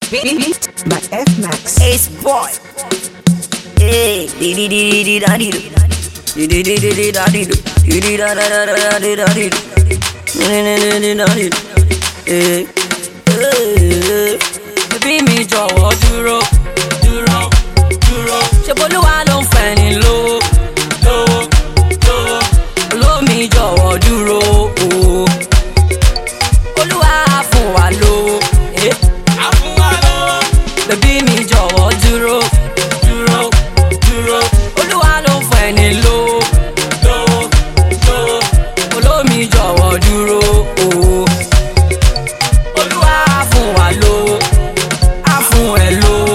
Beat by F Max. Ace boy. Hey, di di di di di da di do. Di di di di di da di do. Di di da da da da da di da di do. Di di di di di da di do. Hey, hey, Bébí mi jọ̀wọ́ dúró, dúró, dúró. Ṣé Bolúwa ló ń fẹ́ ni lówó, lówó, lówó? Olómi jọ̀wọ́ dúró, ooo. Olúwa á fún wa lówó, eh? bẹ̀bí mi jọ̀wọ́ dúró dúró dúró olúwa ló ń fún ẹni lówó lówó lówó olómi jọ̀wọ́ dúró ooo olúwa á fún wa lówó á fún ẹ lówó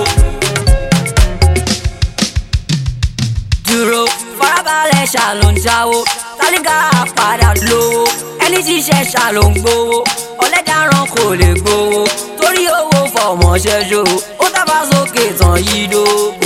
dúró farabalẹ̀ ṣàlò ń jáwó tálíkà padà lówó ẹni ṣiṣẹ́ ṣàlò ń gbowó ọ̀lẹ́dàrán kò lè gbowó torí owó fọmọ ṣẹṣọ ó tábà sókè tán yìí dó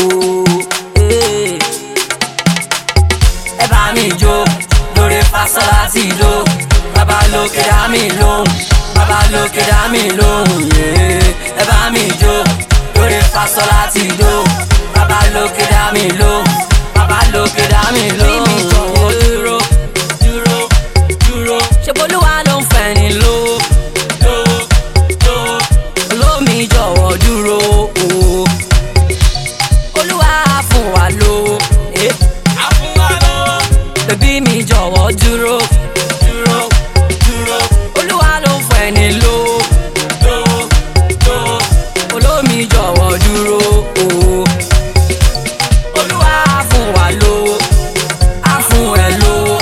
ẹ bá mi jó lórí fásọlá ti dó bàbá lókè dá mi lóhùn bàbá lókè dá mi lóhùn yeah. ẹ bá mi jó lórí fásọlá ti dó bàbá lókè dá mi lóhùn bàbá lókè dá mi lóhùn. bí mi jọ̀wọ́ dúró dúró dúró ṣe bolúwa ló ń fẹ́ ni lówó lówó lówó olómi jọ̀wọ́ dúró ooo olúwa á fún wa lówó eh? bẹ̀bí mi jọ̀wọ́ dúró dúró dúró olúwa ló ń fún ẹni lówó lówó lówó olómi jọ̀wọ́ dúró ooo olúwa á fún wa lówó á fún ẹ lówó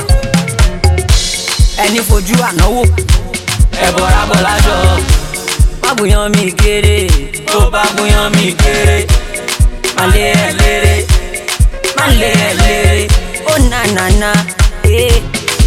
ẹni fojú ànáwó ẹ bọra bọ lájọ má gbìyàn mi kéré tó bá gbìyàn mi kéré má lé ẹ léré má lé ẹ léré ó nà nà nà ee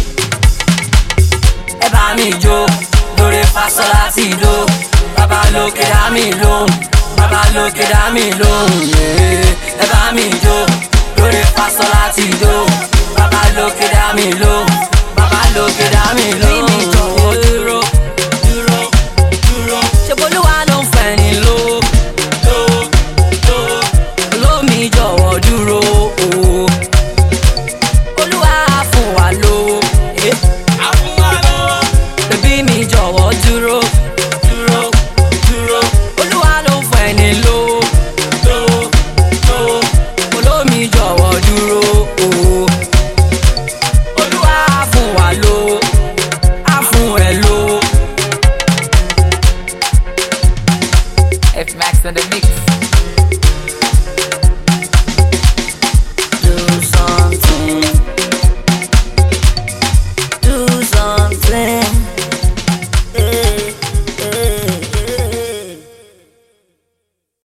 ẹ bá mi jó lórí fásọlá ti dó bàbá lókè dá mi lóhùn bàbá lókè dá mi lóhùn yeah. ẹ bá mi jó lórí fásọlá ti dó bàbá lókè dá mi lóhùn bàbá lókè dá mi lóhùn. bí mi jọ̀wọ́ dúró dúró dúró ṣe bolúwa ló ń fẹ́ ni lówó lówó lówó olómi jọ̀wọ́ dúró ooo olúwa á fún wa lówó eh? bẹ̀bí mi jọ̀wọ́ dúró dúró dúró olúwa ló ń fún ẹni lówó lówó lówó olómi jọ̀wọ́ dúró ooo olúwa á fún wa lówó á fún ẹ lówó. F Max on the mix.